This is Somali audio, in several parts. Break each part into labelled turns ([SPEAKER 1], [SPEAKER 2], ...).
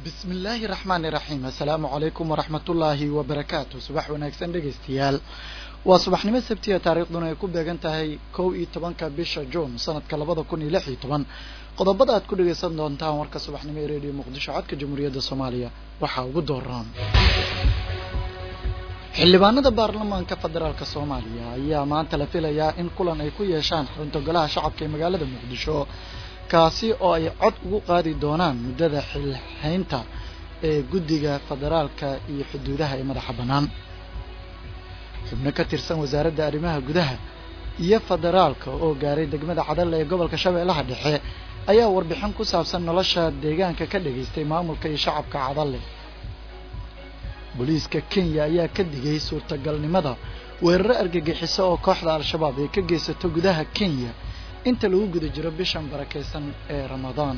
[SPEAKER 1] bismi illaahi raxmaani raxiim assalaamu calaykum waraxmatullaahi wabarakaatu subax wanaagsan dhegaystayaal waa subaxnimo sabtiya taariikhduna ay ku beegan tahay kow iyo tobanka bisha juun sanadka labada kun iyo lix iyo toban qodobada aad ku dhegaysan doontaan warka subaxnimo ee reediyo muqdisho codka jamhuuriyadda soomaaliya waxaa ugu dooran xildhibaanada baarlamaanka federaalka soomaaliya ayaa maanta la filayaa in kulan ay ku yeeshaan xarunta golaha shacabka ee magaalada muqdisho kaasi oo ay cod ugu qaadi doonaan muddada xilhaynta ee guddiga federaalka iyo xuduudaha ee madaxa bannaan xubno ka tirsan wasaaradda arrimaha gudaha iyo federaalka oo gaaray degmada cadalle ee gobolka shabeellaha dhexe ayaa warbixin ku saabsan nolosha deegaanka ka dhageystay maamulka iyo shacabka cadalle booliiska kenya ayaa ka digay suurtagalnimada weeraro argagixiso oo kooxda al-shabaab ay ka geysato gudaha kenya inta lagu guda jiro bishan barakaysan ee ramadaan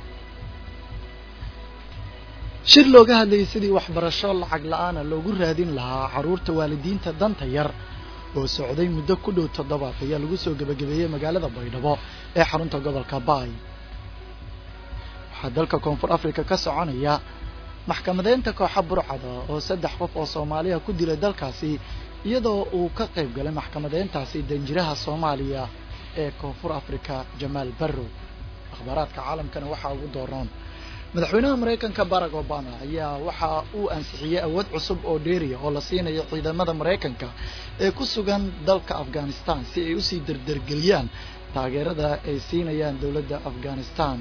[SPEAKER 1] shir looga hadlayay sidii waxbarasho lacag la-aana loogu raadin lahaa carruurta waalidiinta danta yar oo socday muddo ku dhow toddobaad ayaa lagu soo gebagabeeyey magaalada baydhabo ee xarunta gobolka baay waxaa dalka koonfur africa ka soconaya maxkamadeynta kooxa burcada oo saddex qof oo soomaaliya ku dilay dalkaasi iyadoo uu ka qayb galay maxkamadeyntaasi danjiraha soomaaliya ee koonfur africa jamaal barrow akhbaaraadka caalamkana waxaa ugu dooroon madaxweynaha maraykanka barack obama ayaa waxa uu ansixiyey awood cusub oo dheeriya oo la siinayo ciidamada maraykanka ee ku sugan dalka afghanistan si ay usii derdergeliyaan taageerada ay siinayaan dowladda afghanistan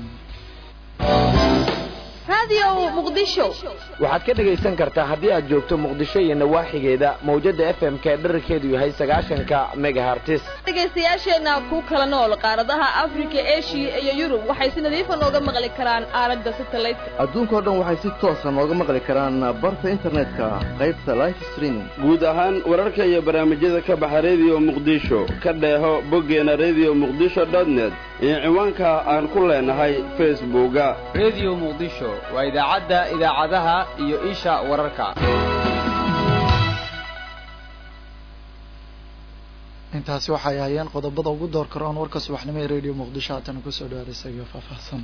[SPEAKER 2] waxaad ka dhegaysan kartaa haddii aad joogto muqdisho iyo nawaaxigeeda mawjada f m ka dherarkeedu yahay sagaashanka megahartis
[SPEAKER 3] dhegaystayaasheenna ku kala nool qaaradaha afrika eshiya iyo yurub waxay si nadiifa nooga maqli karaan aalada satellite
[SPEAKER 4] adduunkao dhan waxay si toosa nooga maqli karaan barta internetka qaybta life streaming
[SPEAKER 5] guud ahaan wararka iyo barnaamijyada ka baxa rediyo muqdisho ka dheeho boggeena rediyo muqdisho dotnet iyo ciwaanka aan ku leenahay facebooka
[SPEAKER 6] rediyo muqdisho waa idaacadda idaacadaha iyo isha wararka
[SPEAKER 1] intaasi waxay ahaayeen qodobada ugu door karoon warka subaxnimo ee radio muqdisho haatana kusoo dhawaada isaga faahfaahsan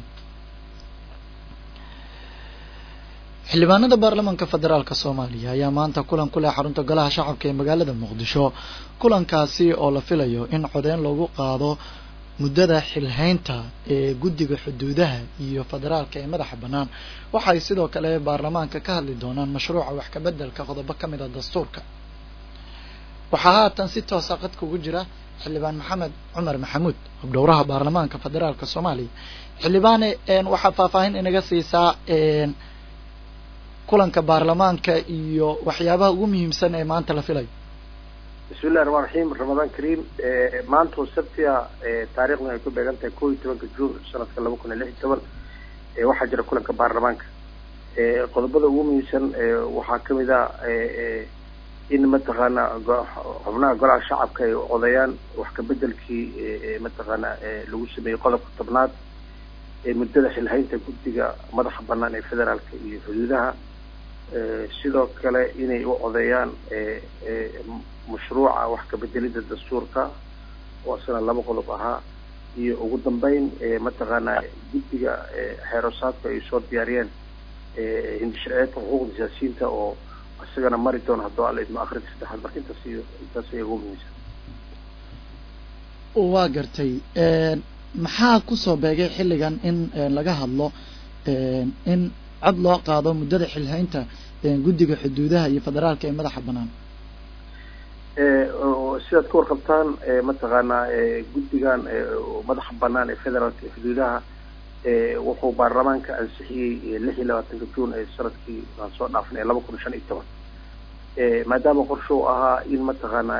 [SPEAKER 1] xildhibaanada baarlamaanka federaalka soomaaliya ayaa maanta kulan ku leh xarunta golaha shacabka ee magaalada muqdisho kulankaasi oo la filayo in codeyn loogu qaado muddada xilhaynta ee guddiga xuduudaha iyo federaalka ee madaxa bannaan waxay sidoo kale baarlamaanka ka hadli doonaan mashruuca wax ka beddelka qodobo ka mid a dastuurka waxaa haatan si toosa qadka ugu jira xildhibaan maxamed cumar maxamuud hobdhowraha baarlamaanka federaalka soomaaliya xildhibaane waxaa faahfaahin inaga siisaa kulanka baarlamaanka iyo waxyaabaha ugu muhiimsan ee maanta la filayo
[SPEAKER 7] bismi illahi raxmaan raxiim ramadaan kariim maanta oo sabtiya taarikhdan ay ku beegan tahay kow iyo tobanka juun sanadka laba kun iyo lix iyo toban waxaa jira kulanka baarlamaanka qodobada ugu muhiimsan waxaa kamid a in mataqaana xubnaha golaha shacabka ay odayaan wax kabedelkii mataqaana lagu sameeyey qodobka tobnaad muddada xilhaynta guddiga madaxa banaan ee federaalka iyo xuduudaha sidoo kale inay u odeeyaan mashruuca wax kabedelida dastuurka oo isna laba qodob ahaa iyo ugu dambeyn mataqaana guddiga xeerosaadka ay soo diyaariyeen hindishaceedka xuquuqda siyaasiyiinta oo isagana mari doona haddoo alla idmo akrinta saddexaad marka intaas iyo intaas ay ugu muhiimsan
[SPEAKER 1] waa gartay maxaa kusoo beegay xilligan in laga hadlo in cod loo qaado muddada xilhaynta guddiga xuduudaha iyo federaalka ee madaxa bannaan
[SPEAKER 7] sidaad ka warqabtaan mataqaanaa guddigan madaxa banaan ee federaalka ee xuduudaha wuxuu baarlamaanka ansixiyey lix iyo labaatanka juun ee sanadkii aan soo dhaafnay laba kun shan iyo toban maadaama qorshe u ahaa in mataqaanaa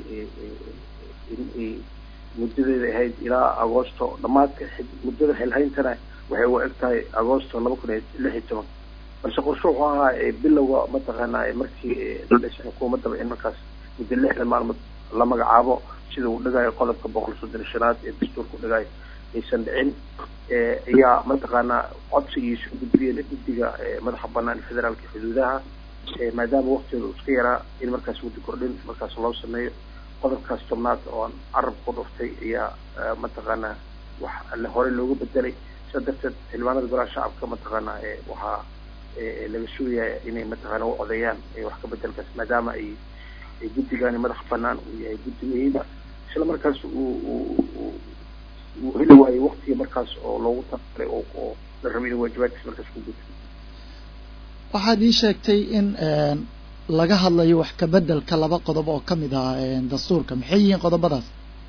[SPEAKER 7] in muddadeeda ahayd ilaa agoosto dhamaadka muddada xilhayntana waxay u eg tahay agoosto laba kun iyo lix iyo toban balse qorshe wuxuu ahaa bilowga mataqaanaa markii la dhisay xukuumaddaba in markaas muddo lixdan maalmood la magacaabo sida uu dhigayo qodobka boqol soddon shanaad ee dastuurka u dhigayo aysan dhicin ayaa mataqaanaa codsigiisa gudbiyeen guddiga madaxa banaan federaalka xuduudaha maadaama waktigeeda uu iska yaraa in markaas muddo kordhin markaas loo sameeyo qodobkaas tobnaad oo aan carab ku dhuftay ayaa mataqaanaa wax horey looga bedelay sidaa darteed xildhibaanada golaha shacabka mataqaanaa waxaa laga sugaya inay mataqaana u odeeyaan wax ka bedelkaas maadaama ay guddigani madax banaan uu yahay guddi muhiima isla markaas uu uu uu heli waayo waktiga markaas oo loogu talagalay oo oo la rabay inuu waajibaadkiis markaas ku guto
[SPEAKER 1] waxaad ii sheegtay in laga hadlayo wax ka bedelka laba qodob oo kamid ah dastuurka maxay yihiin qodobadaas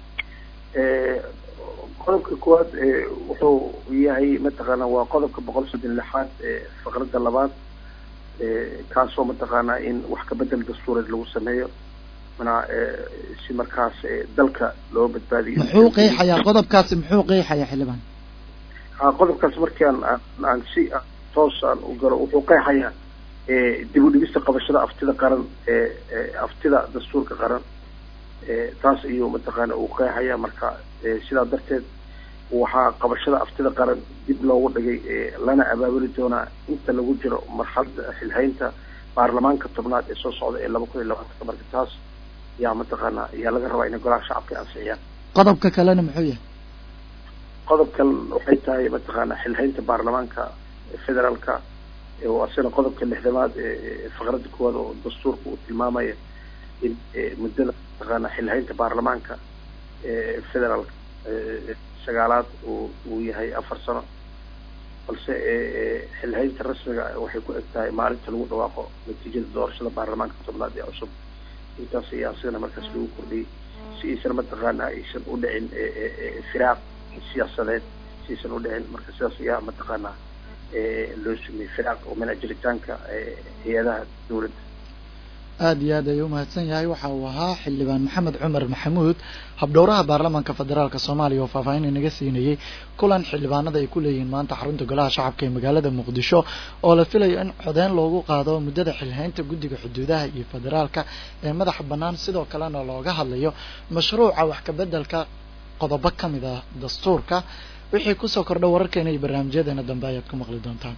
[SPEAKER 7] qodobka koowaad wuxuu yahay mataqaana waa qodobka boqol soddon lixaad faqradda labaad kaasoo mataqaana in wax ka bedel dastuureed lagu sameeyo mana si markaas dalka loo badbaadiyo
[SPEAKER 1] muxuu qeexayaa qodobkaasi muxuu qeexayaa xildhibaan
[SPEAKER 7] ha qodobkaas markii aan aan si toos aan u galo wuxuu qeexayaa dib u dhigista qabashada aftida qaran aftida dastuurka qaran taas ayuu mataqaana uu qeexaya marka sidaa darteed waxaa qabashada aftida qaran dib loogu dhigay lana abaabuli doonaa inta lagu jiro marxalada xilhaynta baarlamaanka tobnaad ee soo socda ee laba kun iyo labaatanka marka taas yaa mataqaana yaa laga rabaa inay golaha shacabka ansixiyaan
[SPEAKER 1] qodobka kalena muxuu yahay
[SPEAKER 7] qodobkan waxay tahay mataqaana xilhaynta baarlamaanka federaalka oo asina qodobka lixdamaad ee faqradda koowaad oo dastuurka uu tilmaamaya in muddada mataqaana xilhaynta baarlamaanka federaalka sagaalaad uu uu yahay afar sano balse xilhaynta rasmiga waxay ku eg tahay maalinta lagu dhawaaqo natiijada doorashada baarlamaanka tobnaad ee cusub intaas ayaa asigana markaas lagu kordhiyey si aysan mataqaana aysan u dhicin firaaq siyaasadeed si aysan u dhicin marka sidaas ayaa mataqaana loo sameeyey firaaq oo min ajiritaanka hay-adaha dowladda
[SPEAKER 1] aada iyo aad ayuu umahadsan yahay waxa uu ahaa xildhibaan maxamed cumar maxamuud habdhowraha baarlamaanka federaalka soomaaliya oo faahfaahin inaga siinayey kulan xildhibaanada ay ku leeyihiin maanta xarunta golaha shacabka ee magaalada muqdisho oo la filayo in codeyn loogu qaado muddada xilhaynta guddiga xuduudaha iyo federaalka ee madaxa bannaan sidoo kalena looga hadlayo mashruuca wax kabeddelka qodobo ka mid ah dastuurka wixii kusoo kordha wararkeena iyo barnaamijyadeena dambe ayaad ku maqli doontaan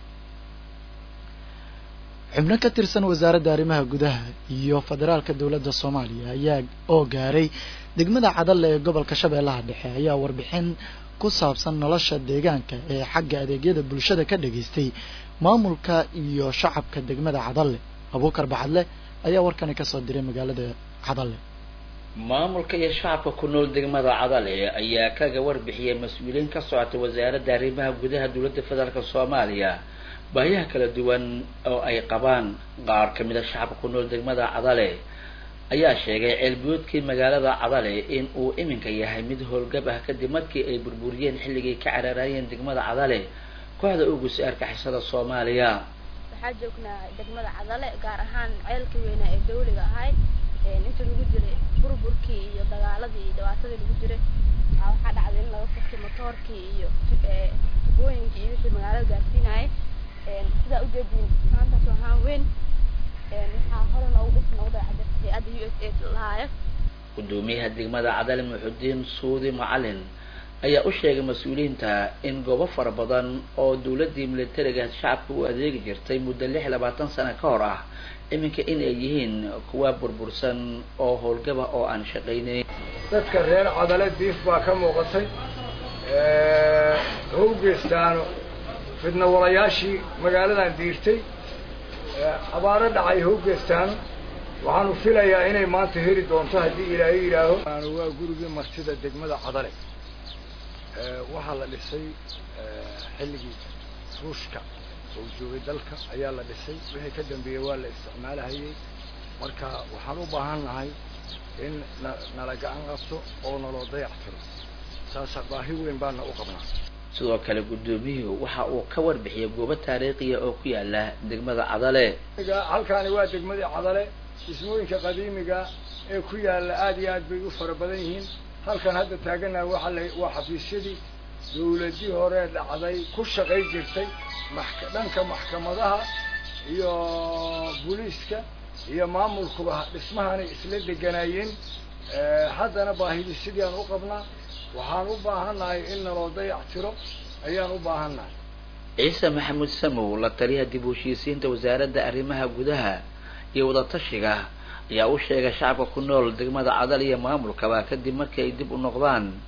[SPEAKER 1] xubno ka tirsan wasaaradda arrimaha gudaha iyo federaalka dowladda soomaaliya ayaa oo gaaray degmada cadalle ee gobolka shabeellaha dhexe ayaa warbixin ku saabsan nolosha deegaanka ee xagga adeegyada bulshada ka dhageystay maamulka iyo shacabka degmada cadalle abuukar bacadle ayaa warkani kasoo diray magaalada cadalle
[SPEAKER 8] maamulka iyo shacabka ku nool degmada cadale ayaa kaga warbixiyay mas-uuliyiin ka socota wasaaradda arrimaha gudaha dowladda federaalk soomaaliya baahiyaha kala duwan oo ay qabaan qaar ka mid a shacabka ku nool degmada cadale ayaa sheegay ceelbiyoodkii magaalada cadale in uu iminka yahay mid howlgab ah kadib markii ay burburiyeen xilligay ka cararaayeen degmada cadale kooxda ugusi argixisada soomaaliya
[SPEAKER 9] waxaa joognaa degmada cadale gaar ahaan ceelkii weynaa ee dawliga ahay inta lagu jiray burburkii iyo dagaaladii iyo dhibaatadii lagu jiray waxaa dhacday in laga furtay motoorkii iyo tubooyinkii iyo wixii magaalada gaarsiinayay sidaa ujeediin maantaas ahaan weyn waxaa hore noogu dhis noogu dayacday hay-adda u s a lahaayo
[SPEAKER 8] gudoomiyaha degmada cadale muxudiin suudi macalin ayaa u sheegay mas-uuliyiinta in goobo fara badan oo dowladdii militariga shacabka u adeegi jirtay muddo lix labaatan sano ka hor ah iminka in ay yihiin kuwa burbursan oo howlgaba oo aan shaqaynayn
[SPEAKER 10] dadka reer cadale diif baa ka muuqatay howgeestaano fidna walayaashii magaaladan diirtay abaaro dhacay howgeestaano waxaanu filayaa inay maanta heli doonto haddii ilaahay yidhaaho waa gurigii martida degmada cadale waxaa la dhisay xilligii ruushka oo joogay dalka ayaa la dhisay wixii ka dambeeyey waa la isticmaalahayey marka waxaan u baahan nahay in na nala gacan qabto oo naloo dayac tiro saasa baahi weyn baana u qabnaa
[SPEAKER 8] sidoo kale guddoomiyuhu waxa uu ka warbixiyay goobo taariikhiya oo ku yaala degmada cadale
[SPEAKER 10] halkaani waa degmadii cadale dhismooyinka qadiimiga ee ku yaalla aad iyo aad bay u fara badan yihiin halkan hadda taaganaha waxa la waa xafiisyadii dawladii hore dhacday ku shaqay jirtay maxka dhanka maxkamadaha iyo booliiska iyo maamulkuba dhismahanay isla deganaayeen haddana baahidii sidii aan u qabnaa waxaan u baahannahay in naloo dayac tiro ayaan u baahannahay
[SPEAKER 8] ciise maxamuud samow la taliyaha dib u heshiisiinta wasaaradda arrimaha gudaha iyo wadatashiga ayaa u sheegay shacabka ku nool degmada cadal iyo maamulkaba kadib markii ay dib u noqdaan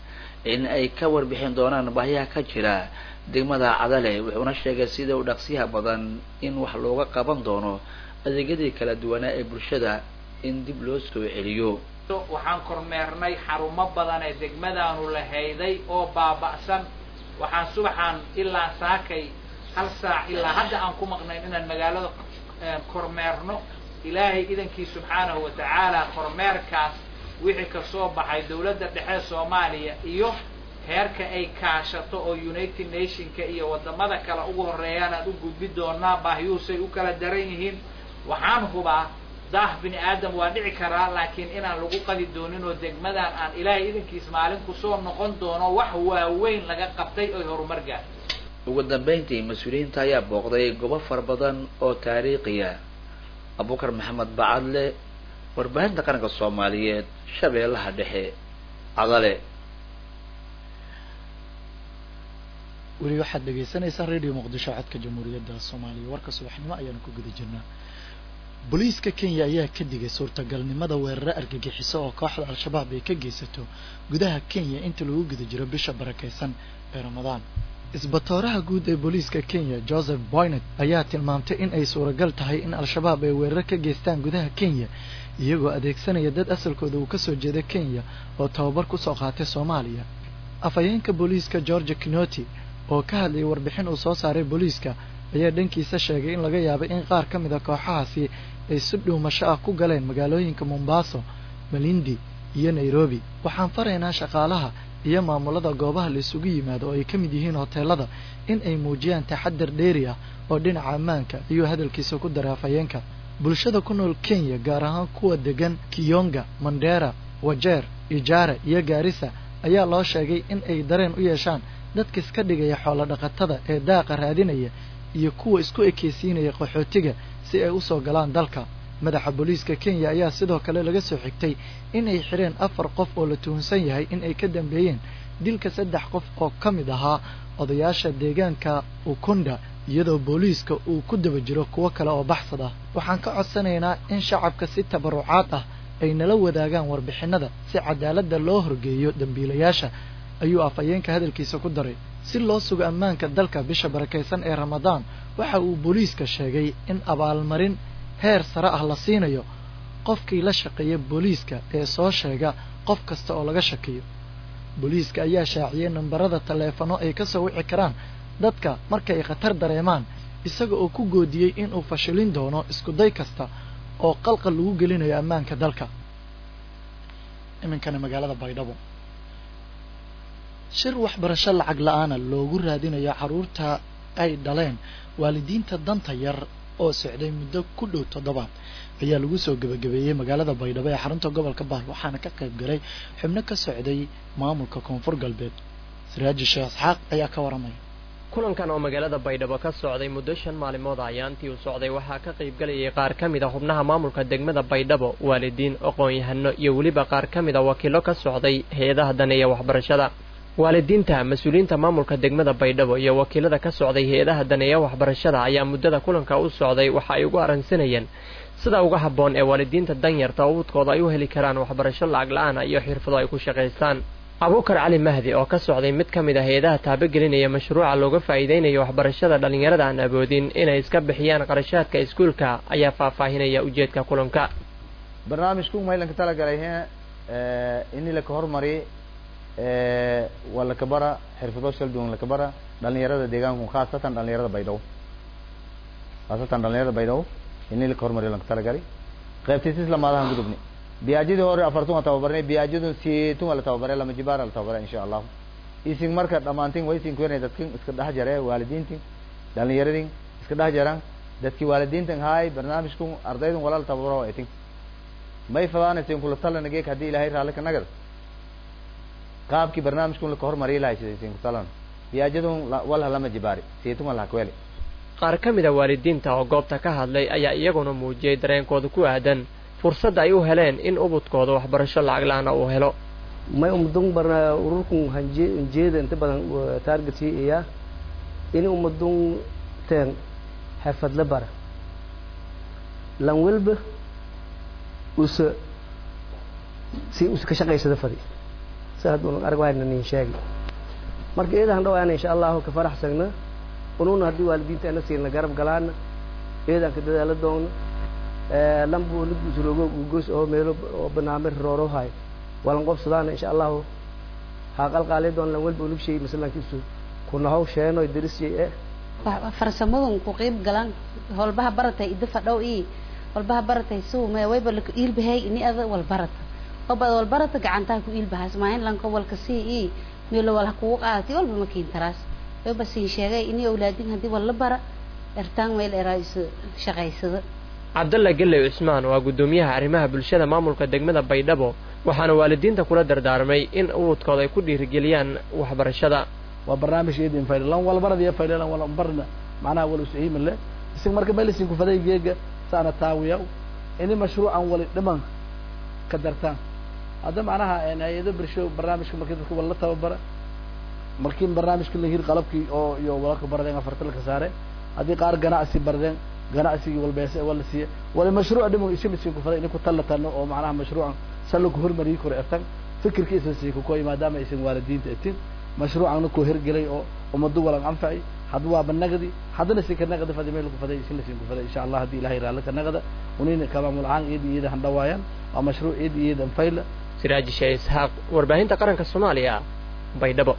[SPEAKER 8] in ay ka warbixin doonaan baahiyaha ka jira degmada cadale wuxuuna sheegay sida u dhaqsiyaha badan in wax looga qaban doono adeegyadii kala duwanaa ee bulshada in dib loo soo celiyo
[SPEAKER 11] waxaan kormeernay xarumo badan ee degmadaanu lahayday oo baaba'san waxaan subaxaan ilaa saakay hal saac ilaa hadda aan ku maqnayn inaan magaalada kormeerno ilaahay idankii subxaanahu wa tacaala kormeerkaas wixii kasoo baxay dawladda dhexe soomaaliya iyo heerka ay kaashato oo united nationka iyo wadamada kale ugu horeeyaan aan u gudbi doonaa baahiyuhusay u kala daran yihiin waxaan hubaa daah bini aadam waa dhici karaa laakiin inaan lagu qadi doonin oo degmadan aan ilaahay idankiis maalin kusoo noqon doono wax waaweyn laga qabtay oy horumar gaar
[SPEAKER 8] ugu dambeyntii mas-uuliyiinta ayaa booqday goobo fara badan oo taariikhiya abubakar maxamed bacadle warbaahinta qaranka soomaaliyeed shabeellaha dhexe cadale
[SPEAKER 1] weli waxaad dhegaysanaysaa radio muqdisho codka jamhuuriyadda soomaaliya warka subaxnimo ayaanu ku guda jirnaa booliiska kenya ayaa ka digay suurtagalnimada weeraro argagixiso oo kooxda al-shabaab ay ka geysato gudaha kenya inta lagu guda jiro bisha barakeysan ee ramadaan isbatooraha guud ee booliiska kenya joseph boynet ayaa tilmaamtay in ay suuragal tahay in al-shabaab ay weeraro ka geystaan gudaha kenya iyagoo adeegsanaya dad asalkooda uu kasoo jeeda kenya oo tababar kusoo qaatay soomaaliya afhayeenka booliiska georgia kinoti oo ka hadlayay warbixin uu soo saaray booliiska ayaa dhankiisa sheegay in laga yaabay in qaar ka mid a kooxahaasi ay si dhuumasho ah ku galeen magaalooyinka mombaaso malindi iyo nairobi waxaan faraynaa shaqaalaha iyo maamulada goobaha la isugu yimaado oo ay ka mid yihiin hoteelada in ay muujiyaan taxadar dheeri ah oo dhinaca ammaanka ayuu hadalkiisa ku daray afhayeenka bulshada ku nool kenya gaar ahaan kuwa degan kiyonga mandera wajeer ijaara iyo gaarisa ayaa loo sheegay in ay dareen u yeeshaan dadka iska dhigaya xoolo dhaqatada ee daaqa raadinaya iyo kuwa isku ekeysiinaya qaxootiga si ay usoo galaan dalka madaxa booliiska kenya ayaa sidoo kale laga soo xigtay in ay xireen afar qof oo la tuhunsan yahay in ay ka dambeeyeen dilka saddex qof oo ka mid ahaa odayaasha deegaanka ukunda iyadoo booliiska uu ku daba jiro kuwo kale oo baxsad ah waxaan ka codsanaynaa in shacabka si tabarucaad ah ay nala wadaagaan warbixinada si cadaaladda loo horgeeyo dembiilayaasha ayuu afhayeenka hadalkiisa ku daray si loo sugo ammaanka dalka bisha barakaysan ee ramadaan waxa uu booliiska sheegay in abaalmarin heer sare ah la siinayo qofkii la shaqeeya booliiska ee soo sheega qof kasta oo laga shakiyo booliiska ayaa shaaciyey nambarada taleefano ay ka soo wici karaan dadka markay khatar dareemaan isaga oo ku goodiyey inuu fashilin doono iskuday kasta oo qalqal lagu gelinayo ammaanka dalka iminkana magaalada baydhabo shir waxbarasho lacag la-aana loogu raadinayo carruurta ay dhaleen waalidiinta danta yar oo socday muddo ku dhow toddobaad ayaa lagu soo gebagabeeyey magaalada baydhabo ee xarunta gobolka baal waxaana ka qayb galay xubno ka socday maamulka koonfur galbeed siraaji sheekh isxaaq ayaa ka waramaya
[SPEAKER 12] kulankan oo magaalada baydhabo ka socday muddo shan maalimood ayaantii uu socday waxaa ka qayb galayay qaar ka mid a xubnaha maamulka degmada baydhabo waalidiin aqoon-yahano iyo weliba qaar ka mid a wakiilo ka socday hay-adaha daneeya waxbarashada waalidiinta mas-uuliyiinta maamulka degmada baydhabo iyo wakiilada ka socday hay-adaha daneeya waxbarashada ayaa muddada kulanka u socday waxa ay ugu arransanayeen sida uga habboon ee waalidiinta danyarta ubudkooda ay u heli karaan waxbarasho lacag la-aana iyo xirfado ay ku shaqaystaan abuukar cali mahdi oo ka socday mid ka mid a hay-adaha taabagelinaya mashruuca looga faa'iidaynayo waxbarashada dhallinyarada aan awoodin inay iska bixiyaan qarashaadka iskuulka ayaa faahfaahinaya ujeedka kulanka
[SPEAKER 13] barnaamijku maylanka talagalay ini laka hormari waa lakabara xirfado shal duwan lakabara dhalinyarada deegaanku khaasatan dhalinyarada baydhabo khaasatan dhalinyarada baydhabo ini laka hormari lanka talagalay qaybtiis lamaadahan gudubni biyaajidii hore afartun waa tababarnay biyaajidun siitun waa la tababaray lama jibaara la tababaray insha allahu isin marka dhamaantin way isin kuwenay dadkin iska dhex jare waalidiintin dhalinyaradin iska dhex jaran dadki waalidiintan haay barnaamijkun ardaydun walaal tababaro etin may fadaanaysin kula talana geek haddii ilaahay raalli ka nagad qaabkii barnaamijkun laka hormariyi lahay sidaysin kutalan biyaajidun walha lama jibaari siitun waa lahakweli
[SPEAKER 12] qaar ka mid a waalidiinta oo goobta ka hadlay ayaa iyaguna muujiyey dareenkooda ku aadan fursadda ay u heleen in ubudkooda waxbarasho lacag la-aana uu helo
[SPEAKER 14] may umadun barna ururkun hanjeeda inta badan targetii iya in umadun teen xirfadle bara lan welba usa si usa ka shaqaysada fadi si hadduu arag wayna nin sheegi marka eedahan dhawaana insha allahu ka faraxsagna ununa haddii waalidiinta ana siina garab galaana eedaan ka dadaala doogna lambu lugusrogo gugos oo meelo oo barnaamij roorohay walan qobsadaana insha allahu haa qalqaali doon lan walba ulug shay masalankiisu kunahow sheenoy darisiyay eh
[SPEAKER 15] farsamadun ku qiib galan holbaha baratay ida fadhow i holbaha baratay suu me wayba laka iilbahay ini ada wal barata oba wal barata gacantaha ku iilbahaas maahin lanka walka sii i meelo wal ha kugu qaadati walba ma kiintaraas wayba siin sheegay ini awlaadin haddii wal la bara ertaan meel eraa is shaqaysada
[SPEAKER 12] cabdalla geley cusmaan waa guddoomiyaha arrimaha bulshada maamulka degmada baydhabo waxaana waalidiinta kula dardaarmay in ubudkooda ay ku dhiirigeliyaan waxbarashada
[SPEAKER 16] waa barnaamij eedin fayda lan walbaradiya fayda lan wala barna macnaha wala usahiima le isig marka melisin ku faday geega saana taawiya ini mashruucan wali dhiman ka dartaan hadda macnaha hay-ado bulsho barnaamijka markii dadka wala la tababara markii barnaamijka la hir qalabkii oo iyo walaka baradeen afarta laka saare haddii qaar ganacsi baradeen ganacsigii walbeese wala siiye wali mashruuc dhiman isimisin ku faday ini ku tallatano oo macnaha mashruucan salku hormariyi karo etan fikirka isa sii kukoy maadaama aysan waalidiinta etin mashruucana ku hirgelay oo ummadu walan anfacay had waa banagdi haddana si ka naqda fadi meel ku faday isin lasin ku faday insha allah haddii ilahay raali ka naqda unina kamaamul caan eed iyada han dhawaayaan waa mashruuc eed iyadan fayla
[SPEAKER 12] siraaji sheeh isxaaq warbaahinta qaranka soomaaliya baydhabo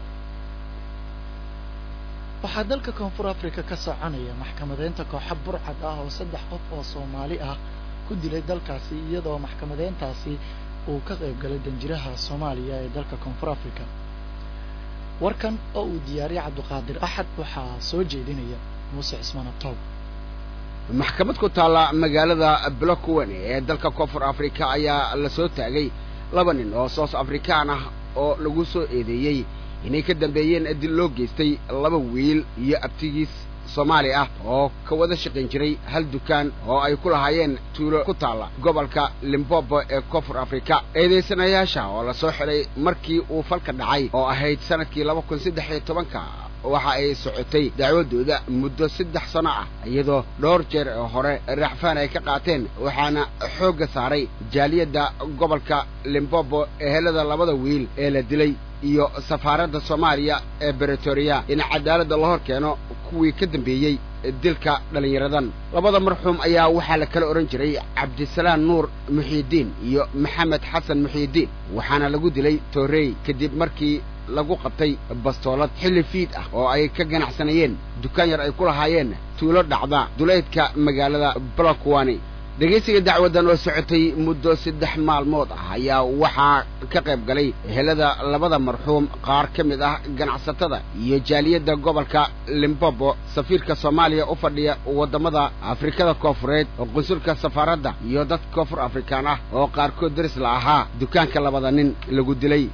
[SPEAKER 1] waxaa dalka koonfur africa ka soconaya maxkamadeynta kooxa burcad ah oo saddex qof oo soomaali ah ku dilay dalkaasi iyadoo maxkamadeyntaasi uu ka qayb galay danjiraha soomaaliya ee dalka koonfur africa warkan oo uu diyaariyay cabdiqaadir axad waxaa soo jeedinaya muuse cismaan abtoob
[SPEAKER 17] maxkamad ku taalla magaalada blockwane ee dalka koonfur africa ayaa la soo taagay laba nin oo soos afrikaan ah oo lagu soo eedeeyey inay ka dambeeyeen dil loo geystay laba wiil iyo abtigiis soomaali ah oo ka wada shaqayn jiray hal dukaan oo ay ku lahaayeen tuulo ku taalla gobolka limbobo ee koonfur afrika eedaysanayaasha oo la soo xidhay markii uu falka dhacay oo ahayd sanadkii laba kun saddex iyo tobanka waxa ay socotay dacwadooda muddo saddex sano ah iyadoo dhowr jeer oo hore racfaan ay ka qaateen waxaana xoogga saaray jaaliyadda gobolka limbobo ehelada labada wiil ee la dilay iyo safaaradda soomaaliya ee bretoria in cadaaladda la hor keeno kuwii ka dambeeyey dilka dhallinyaradan labada marxuum ayaa waxaa la kala odhan jiray cabdisalaam nuur muxiidiin iyo maxamed xasan muxiidiin waxaana lagu dilay toorey kadib markii lagu qabtay bastoolad xilli fiid ah oo ay ka ganacsanayeen dukaan yar ay ku lahaayeen tuulo dhacda duleedka magaalada blokwani dhegaysiga dacwaddan oo socotay muddo saddex maalmood ah ayaa waxaa ka qayb galay ehelada labada marxuum qaar ka mid ah ganacsatada iyo jaaliyadda gobolka limbobo safiirka soomaaliya u fadhiya waddamada afrikada koofureed oo qunsulka safaaradda iyo dad koonfur afrikaan ah oo qaarkood daris la ahaa dukaanka labada nin lagu dilay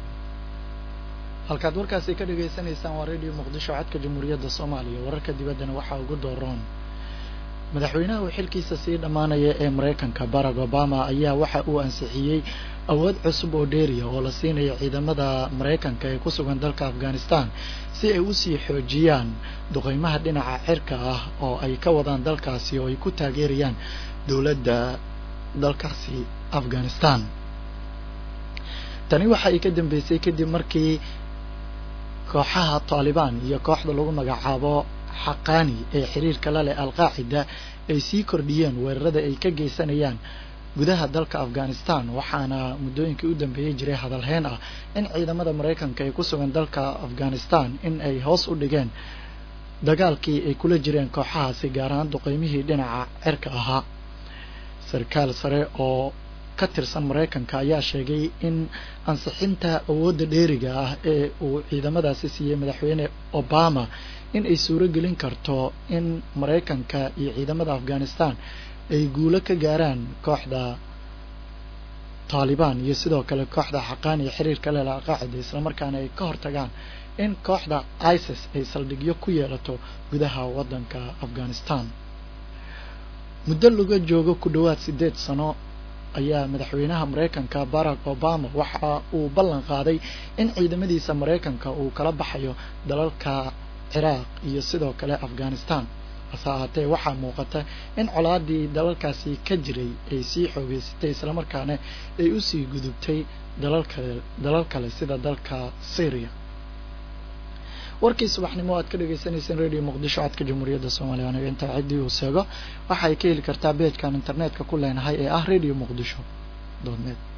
[SPEAKER 1] halkaad warkaasi ka dhagaysanaysaan waa radio muqdisho codka jamhuuriyadda soomaaliya wararka dibaddana waxaa ugu dooroon madaxweynaha uu xilkiisa sii dhammaanaya ee maraykanka barack obama ayaa waxa uu ansixiyey awood cusub oo dheeriya oo la siinayo ciidamada maraykanka ee ku sugan dalka afghanistan si ay usii xoojiyaan duqeymaha dhinaca cirka ah oo ay ka wadaan dalkaasi oo ay ku taageerayaan dowladda dalkaasi afghanistan tani waxa ay ka dambeysay kadib markii kooxaha taalibaan iyo kooxda lagu magacaabo xaqaani ee xiriirka la leh alqaacida ay sii kordhiyeen weerarada ay ka geysanayaan gudaha dalka afghanistan waxaana muddooyinkii u dambeeyey jiray hadalheyn ah in ciidamada maraykanka ee ku sugan dalka afghanistan in ay hoos u dhigeen dagaalkii ay kula jireen kooxahaasi gaar ahaan duqeymihii dhinaca cirka ahaa sarkaal sare oo ka tirsan maraykanka ayaa sheegay in ansixinta awoodda dheeriga ah ee uu ciidamadaasi siiyey madaxweyne obama in ay suuro gelin karto in maraykanka iyo ciidamada afghanistan ay guulo ka gaaraan kooxda taalibaan iyo sidoo kale kooxda xaqaan iyo xiriirka leh alqaacida islamarkaana ay ka hortagaan in kooxda isis ay saldhigyo ku yeelato gudaha waddanka afghanistan muddo laga joogo ku dhowaad siddeed sano ayaa madaxweynaha maraykanka barack obama waxa uu ballan qaaday in ciidamadiisa maraykanka uu kala baxayo dalalka ciraaq iyo sidoo kale afghanistan hase ahaatee waxaa muuqata in colaadii dalalkaasi ka jiray ay sii xoogeysatay islamarkaana ay usii gudubtay dalal kale dalal kale sida dalka syria warkii subaxnimo aad ka dhegeysaneyseen radio muqdisho codka jamhuuriyadda soomaaliya aniga intaa ciddii uu seego waxay ka heli kartaa beejkan internetka ku leenahay ee ah radio muqdisho doodneed